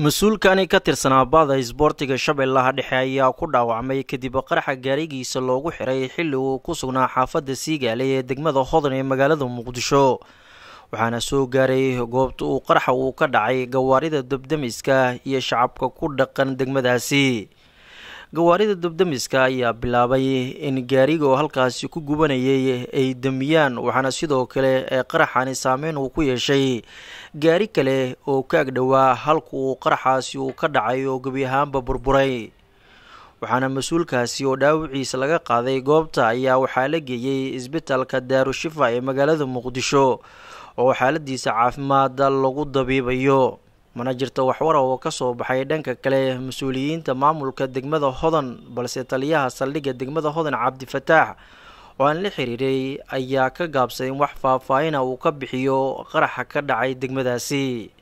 mas-uulkani ka tirsanaa baada isboortiga shabeellaha dhexe ayaa ku dhaawacmay kadib qaraxa gaarigiisa loogu xiray xilli uu ku sugnaa xaafadda siigaale ee degmada hodan ee magaalada muqdisho waxaana soo gaaray goobta uu qaraxa uu ka dhacay gawaarida dabdamiska iyo shacabka ku dhaqan degmadaasi gawaarida dabdamiska ayaa bilaabay in gaariga oo halkaasi ku gubanayay ay damiyaan waxaana sidoo kale ee qaraxani saameyn uu ku yeeshay gaari kale oo ka agdhowaa halka uu qaraxaasi uu ka dhacay oo gebi ahaanba burburay waxaana mas-uulkaasi oo dhaawiciisa laga qaaday goobta ayaa waxaa la geeyey isbitaalka daarushifa ee magaalada muqdisho oo xaaladiisa caafimaada lagu dabiibayo mana jirta waxwara oo ka soo baxay dhanka kale mas-uuliyiinta maamulka degmada hodan balse taliyaha saldhigga degmada hodan cabdifataax oo aan la xiriiray ayaa ka gaabsaday in wax faahfaahina uu ka bixiyo qaraxa ka dhacay degmadaasi